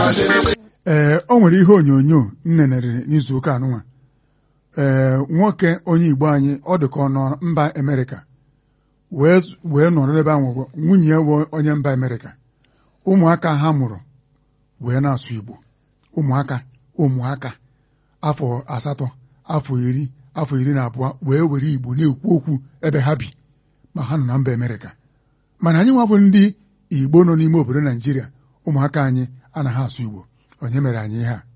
ee o nwere ihe onyonyo m nenere n'izu ụka anụnwa ee nwoke onye Igbo anyị ọ dị ka ọ nọ mba Amerịka wee wee nọrọ ebe ahụ nwunye bụ onye mba Amerịka ụmụaka ha mụrụ wee na-asụ Igbo ụmụaka ụmụaka afọ asatọ afọ iri afọ iri na abụọ wee were Igbo na-ekwu okwu ebe ha bi ma ha nọ na mba Amerịka mana anyị nwa bụ ndị Igbo nọ n'ime obodo Naijiria ụmụaka anyị anaghị asụ Igbo onye mere anyị ihe a